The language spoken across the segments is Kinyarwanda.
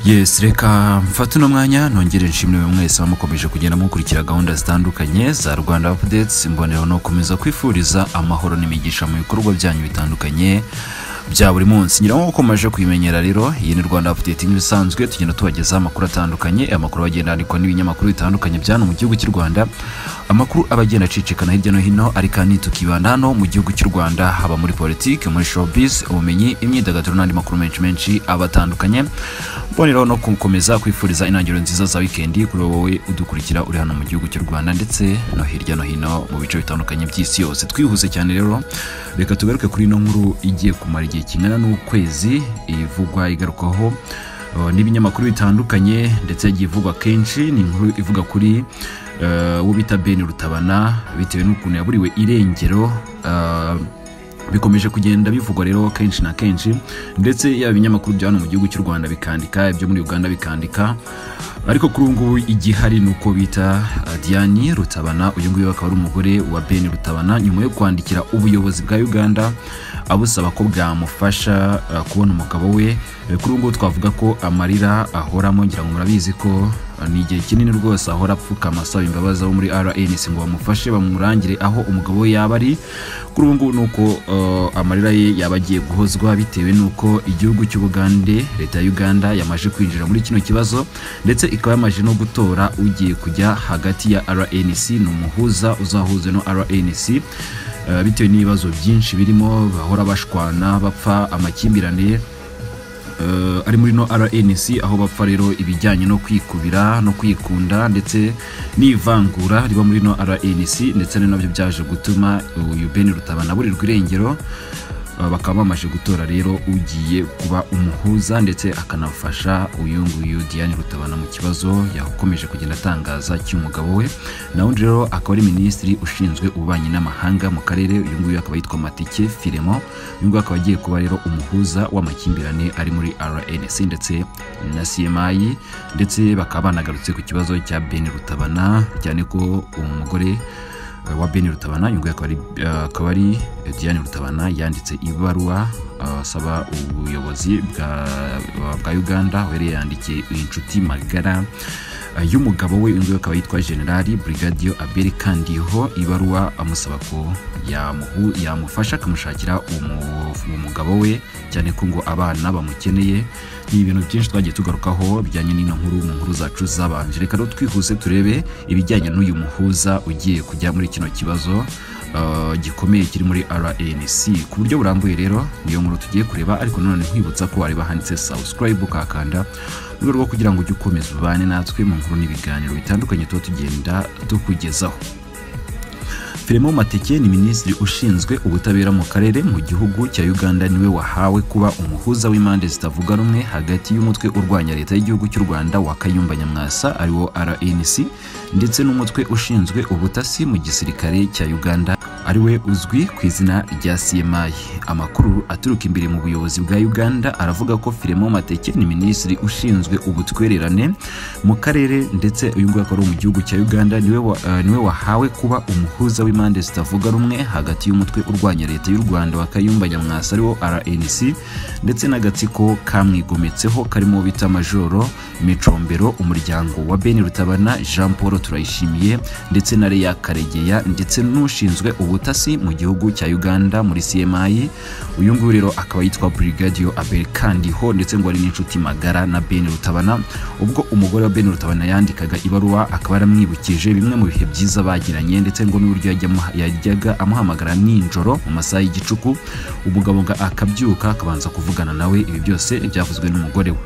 yesi reka mfate uno mwanya ntongere nshimire mwese mukomeje kugenda mukurikira gahunda zitandukanye za rwanda apudetsi mboneraho no gukomeza kwifuriza amahoro n'imigisha mu bikorwa byanyu bitandukanye bya buri munsi ngira ngo ukomeje kuyimenyera rero iyi ni rwanda apudeti nk'ibisanzwe tugenda tubagezaho amakuru atandukanye amakuru agenda yandikwa n'ibinyamakuru bitandukanye bya hano mu gihugu cy'u rwanda amakuru aba agenda acicikana hirya no hino ariko ahanini tukibanda hano mu gihugu cy'u rwanda haba muri politiki muri showbiz ubumenyi imyidagaduro n'andi makuru menshi menshi aba atandukanye mboneraho no gukomeza kwifuriza intangiriro nziza za wikendi kuri wowe udukurikira uri hano mu gihugu cy'u rwanda ndetse no hirya no hino mu bice bitandukanye by'isi yose twihuse cyane rero reka tugaruke kuri ino nkuru igiye kumara igihe kingana n'ukwezi ivugwa igarukwaho uh, n'ibinyamakuru bitandukanye ndetse yagiye ivugwa kenshi ni inkuru ivuga kuri uh, uwo bita ben rutabana bitewe n'ukuntu yaburiwe irengero uh, bikomeje kugenda bivugwa rero kenshi na kenshi ndetse yaba ibinyamakuru bya hano mu gihugu cy'u rwanda bikandika ibyo muri uganda bikandika ariko kuri ubu ngubu igihari ni uko bita uh, diane rutabana uyu nguyu akaba ari umugore wa ben rutabana nyuma yo kwandikira ubuyobozi bwa uganda abusaba ko bwamufasha uh, kubona umugabo we Eh, kuri ubu ngubu twavuga ko amarira ahoramo ngira ngo murabizi ko uh, ni igihe kinini rwose ahora apfukama asaba imbabazi abo muri rns ngo bamufashe bamurangire aho umugabo we yaba ari kuri ubu ngubu ni uko uh, amarira ye yaba agiye guhozwa bitewe n'uko igihugu cy'ubugande leta ya uganda yamaze kwinjira muri kino kibazo ndetse ikaba yamaze no gutora ugiye kujya hagati ya rnc ni umuhuza uzahuza no rnc Eh, bitewe n'ibibazo byinshi birimo bahora bashwana bapfa amakimbirane eh, ari muri no rnc aho bapfa rero ibijyanye no kwikubira no kwikunda ndetse n'ivangura riba muri no rnc ndetse ari nabyo byaje gutuma uyu ben rutabana aburirwa irengero Eh, bakaba bamaze gutora rero ugiye kuba umuhuza ndetse akanafasha uyu nguyu diane rutabana mu kibazo yakomeje kugenda atangaza cy'umugabo we na undi rero akaba ari minisitiri ushinzwe ububanyi n'amahanga mu karere uyu nguyu akaba yitwa matike firemo uyu nguyu akaba agiye kuba rero umuhuza w'amakimbirane ari muri rnc ndetse na cmi ndetse bakaba banagarutse ku kibazo cya ben rutabana cyane ko umugore eh, wa ben rutabana uyu nguyu akaba ari, eh, akaba ari eh, diane rutabana yanditse ibaruwa eh, asaba ubuyobozi bwa, bwa uganda aho yari yandikiye inshuti magara Uh, y'umugabo we uyu nguyu akaba yitwa generali brigadier abel kandiho ibaruwa amusaba ko yamuhu- yamufasha akamushakira umu- umugabo we cyane ko ngo abana bamukeneye ni ibintu byinshi twagiye tugarukaho bijyanye n'ino nkuru mu nkuru zacu zabanje reka rero twihuse turebe ibijyanye n'uyu muhuza ugiye kujya muri kino kibazo uh, gikomeye kiri muri rnc ku buryo burambuye rero niyo nkuru tugiye kureba ariko nanone nkwibutsa ko wareba handitse subscribe ukakanda mu rwego rwo kugira ngo ujye ukomeza ubane natwe mu nkuru n'ibiganiro bitandukanye tuba tugenda tukugezaho Filemo Mateke ni minisitiri ushinzwe ubutabera mu karere mu gihugu cya Uganda niwe wahawe kuba umuhuza w'impande zitavuga rumwe hagati y'umutwe urwanya leta y'igihugu cy'u Rwanda wa Kayumba Nyamwasa ariwo RNC ndetse n'umutwe ushinzwe ubutasi mu gisirikare cya Uganda ariwe uzwi ku izina rya CMI. Amakuru aturuka imbere mu buyobozi bwa Uganda aravuga ko Filemo Mateke ni minisitiri ushinzwe ubutwererane mu karere ndetse uyu nguyu akaba ari mu gihugu cya Uganda niwe, wa, eh, niwe wahawe kuba umuhuza w'impande zitavuga rumwe hagati y'umutwe urwanya leta y'u Rwanda wa Kayumba Nyamwasa ariwo RNC ndetse n'agatsiko kamwigometseho karimo bita majoro micombero umuryango wa Ben Rutabana Jean Paul Turayishimiye ndetse na Leya Karegeya ndetse n'ushinzwe ubutasi mu gihugu cya Uganda muri CMI uyu nguyu rero akaba yitwa Brigadier Abel Kandiho ndetse ngo ari n'inshuti magara na Ben Rutabana ubwo umugore wa Ben Rutabana yandikaga ibaruwa akaba yaramwibukije bimwe mu bihe byiza bagiranye ndetse ngo n'uburyo yajya amuha- yajyaga amuhamagara nijoro mu masaha y'igicuku umugabo ngo akabyuka akabanza kuvugana nawe ibi byose byavuzwe n'umugore we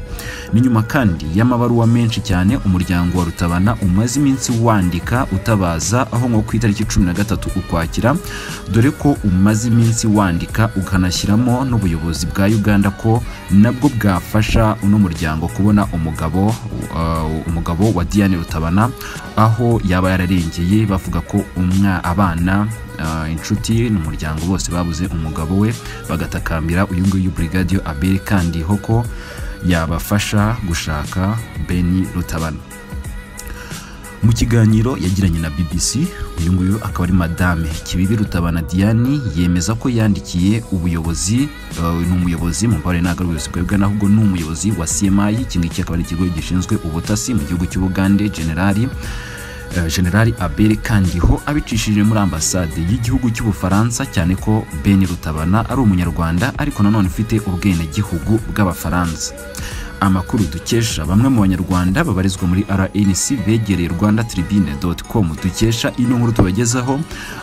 ni nyuma kandi y'amabaruwa menshi cyane umuryango wa rutabana umaze iminsi wandika utabaza aho nko ku itariki cumi na gatatu ukwakira dore ko umaze iminsi wandika ukanashyiramo n'ubuyobozi bwa uganda ko nabwo bwafasha uno muryango kubona umugabo uh, umugabo wa diane rutabana aho yaba yararengeye bavuga ko umwa abana uh, inshuti n'umuryango bose babuze umugabo we bagatakambira uyu nguyu brigadier abel kandiho ko yabafasha gushaka beni rutabana mu kiganiro yagiranye na bbc uyu nguyu akaba ari madame kibibi rutabana diane yemeza ko yandikiye ubuyobozi uh, ni umuyobozi mu mbare ntabwo ari ubuyobozi bwebwe ahubwo ni umuyobozi wa cmi iki ngiki akaba ari ikigo gishinzwe ubutasi mu gihugu cy'ubugande generali eh, generali abel kandiho abicishije muri ambasade y'igihugu cy'ubufaransa cyane ko beni rutabana ari umunyarwanda ariko nanone ufite ubwenegihugu bw'abafaransa amakuru dukesha bamwe mu banyarwanda babarizwa muri rnc begereye rwanda tribune com dukesha ino nkuru tubagezaho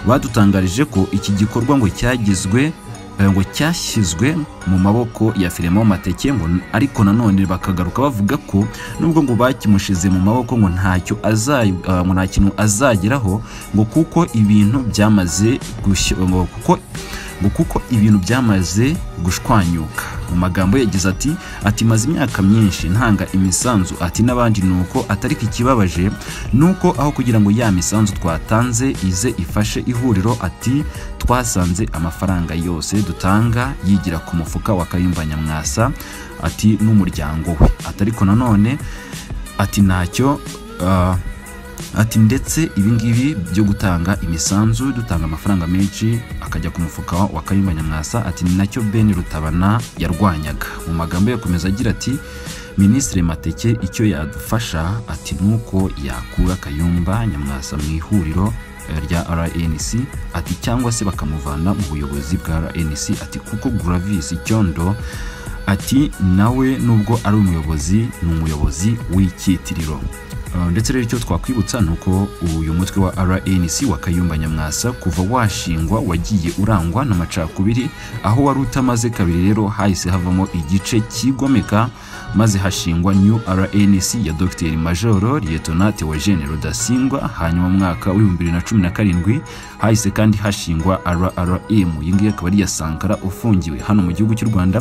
badutangarije ko iki gikorwa ngo cyagizwe eh, ngo cyashyizwe mu maboko ya Filemon Mateke ngo ariko nanone bakagaruka bavuga ko nubwo ngo bakimushize mu maboko ngo ntacyo azay- ah, ngo nta kintu azageraho ngo kuko ibintu byamaze gushya- ngo kuko ngo kuko ibintu byamaze gushwanyuka mu magambo ye yagize ati ati maze imyaka myinshi ntanga imisanzu ati n'abandi ni uko atariko ikibabaje ni uko aho kugira ngo ya misanzu twatanze ize ifashe ihuriro ati twasanze amafaranga yose dutanga yigira ku mufuka wa kayumba nyamwasa ati n'umuryango we atariko nanone ati ntacyo ah, ati ndetse ibingibi byo gutanga imisanzu dutanga amafaranga menshi akajya ku mufuka wa kayumba nyamwasa ati ni nacyo beni rutabana yarwanyaga mu magambo ye akomeza agira ati minisitiri mateke icyo yadufasha ati ni uko yakura kayumba nyamwasa mu ihuriro eh, rya rnc ati cyangwa se bakamuvana mu buyobozi bwa rnc ati kuko guravisi cyondo ati nawe nubwo ari umuyobozi ni umuyobozi w'icyitiriro Uh, ndetse rero icyo twakwibutsa ni uko uyu mutwe wa rnc wa kayumba nyamwasa kuva washingwa wagiye urangwa n'amacakubiri aho wari utamaze kabiri rero hahise havamo igice kigomeka maze hashingwa new rnc ya dr majoro lietona theogene rudasingwa hanyuma mu mwaka w'ibihumbi bibiri na cumi na karindwi hahise kandi hashingwa rrm iyi ngiyi akaba ari iya sankara ufungiwe hano mu gihugu cy'u rwanda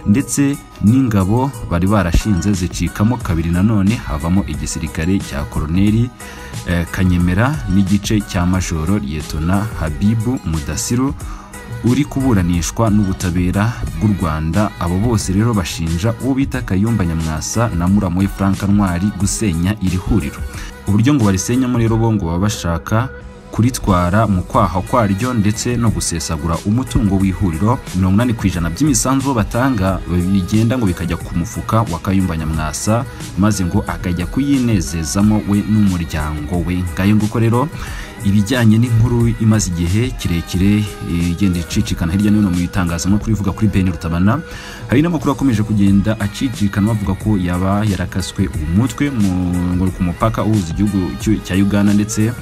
ndetse n'ingabo bari barashinze zicikamo kabiri nanone havamo igisirikare cya koroneri eh, kanyemera n'igice cya majoro liyetona habibu mudasiru uri kuburanishwa n'ubutabera bw'u rwanda abo bose rero bashinja uwo bita kayumba nyamwasa na muramu we frank ntwari gusenya iri huriro uburyo ngo barisenyamo rero bo ngo baba bashaka kuritwara mu kwaha kwaryo ndetse no gusesagura umutungo w'ihuriro mirongo inani ku ijana by'imisanzu bo batanga bigenda ngo bikajya ku mufuka wa kayumba nyamwasa maze ngo akajya kuyinezezamo we n'umuryango we ngayo nguko rero ibijyanye n'inkuru imaze igihe kirekire eh, igenda icicikana hirya no hino mu itangazamakuru ivuga kuri beni rutabana hari n'amakuru akomeje kugenda acicikana bavuga ko yaba yarakaswe umutwe mu- ngo ku mupaka uhuza igihugu cy'u- cya uganda ndetse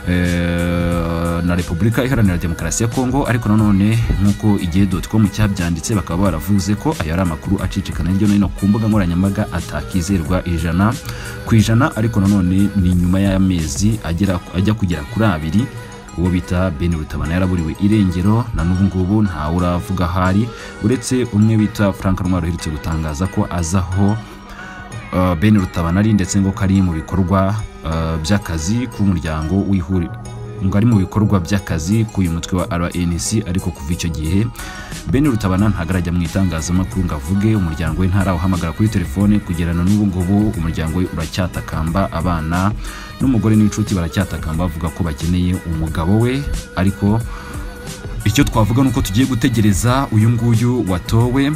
eh, na repubulika iharanira demokarasi ya kongo ariko nanone nk'uko igihe com cyabyanditse bakaba baravuze ko ayo ari amakuru acicikana hirya no hino ku mbuga nkoranyambaga atakizerwa ijana ku ijana ariko nanone ni nyuma y'amezi agera ajya kugera kuri abiri uwo bita beni rutabana yaraburiwe irengero na n'ubu ngubu ntawe uravuga ahari uretse umwe bita frank ntwaro uherutse gutangaza ko azaho Uh, Ben Rutabana ari ndetse ngo kari mu bikorwa uh, by'akazi k'umuryango w'ihuriro ngo ari mu bikorwa by'akazi k'uyu mutwe wa RNC ariko kuva icyo gihe Ben Rutabana ntabwo arajya mu itangazamakuru ngo avuge umuryango we ntarawuhamagara kuri telefone kugerana n'ubu ngubu umuryango we uracyatakamba abana n'umugore n'inshuti baracyatakamba bavuga ko bakeneye umugabo we ariko icyo twavuga ni uko tugiye gutegereza uyu nguyu watowe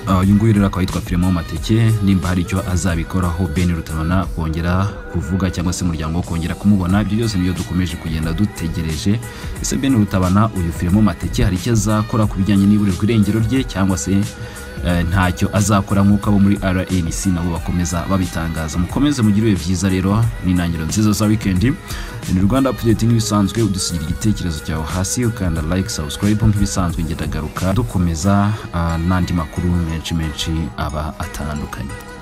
Uh, uyu nguyu rero akaba yitwa Filemon Mateke nimba hari icyo azabikoraho Ben Rutabana kongera kuvuga cyangwa se umuryango wo kongera kumubona ibyo byose nibyo dukomeje kugenda dutegereje ese Ben Rutabana uyu Filemon Mateke hari icyo azakora ku bijyanye n'iburirwa irengero rye cyangwa se eh, ntacyo azakora nk'uko abo muri RNC nabo bakomeza babitangaza mukomeze mugire ibihe byiza rero n'intangiriro nziza za wikendi ni Rwanda Update nk'ibisanzwe udusigira igitekerezo cyawe hasi ukanda like subscribe nk'ibisanzwe ngenda garuka dukomeza ah, n'andi makuru menshi menshi aba atandukanye